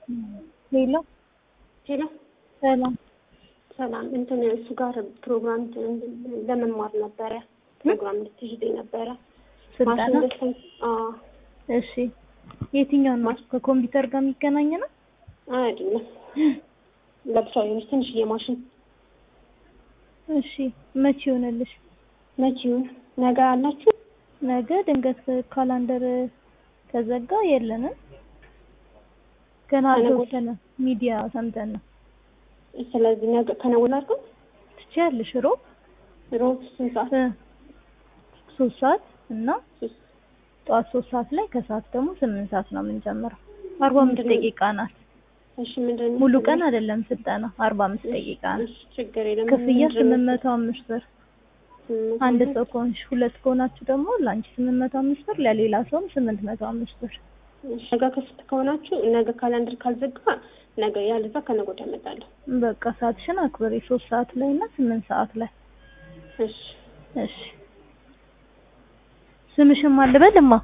ሄሎ ሄሎ ሰላም ሰላም። እንትን እሱ ጋር ፕሮግራም ለመማር ነበረ ፕሮግራም ልትይዘኝ ነበረ። ስልጠና ማሽን ገዝተን አዎ፣ እሺ የትኛው ነው ከኮምፒውተር ጋር የሚገናኝ ነው አይደለም ለብቻ የሆነች ትንሽዬ ማሽን እሺ መቼ ይሆንልሽ መቼ ይሁን ነገ አላችሁ? ነገ ድንገት ካላንደር ከዘጋ የለንም ገና ከነገ አልተወሰነ ሚዲያ ሰምተን ነው ስለዚህ ነገ ከነገ ወዲያ አድርገው ትችያለሽ ሮብ ሮብ ስንት ሰዓት? እ ሶስት ሰዓት እና ሶስት ጠዋት ሶስት ሰዓት ላይ ከሰዓት ደግሞ ስምንት ሰዓት ነው የምንጀምረው አርባ አምስት ምንድን ነው? ደቂቃ ናት እሺ ምንድን ነው? ሙሉ ቀን አይደለም ስልጠና አርባ አምስት ደቂቃ ነው እሺ ችግር የለም። ክፍያ ምንድን ነው? ስምንት መቶ አምስት ብር ስምንት አንድ መቶ ሰው ከሆንሽ ሁለት ከሆናችሁ ደግሞ ለአንቺ ስምንት መቶ አምስት ብር ለሌላ ሰውም ስምንት መቶ አምስት ብር እሺ፣ ነገ ከስት ከሆናችሁ ነገ ካላንደር ካልዘጋ ነገ ያለዛ ከነገ ወዲያ እመጣለሁ። በቃ ሰዓትሽን አክብሪ ሶስት ሰዓት ላይ እና ስምንት ሰዓት ላይ እሺ እሺ ስምሽን ማን ልበልማ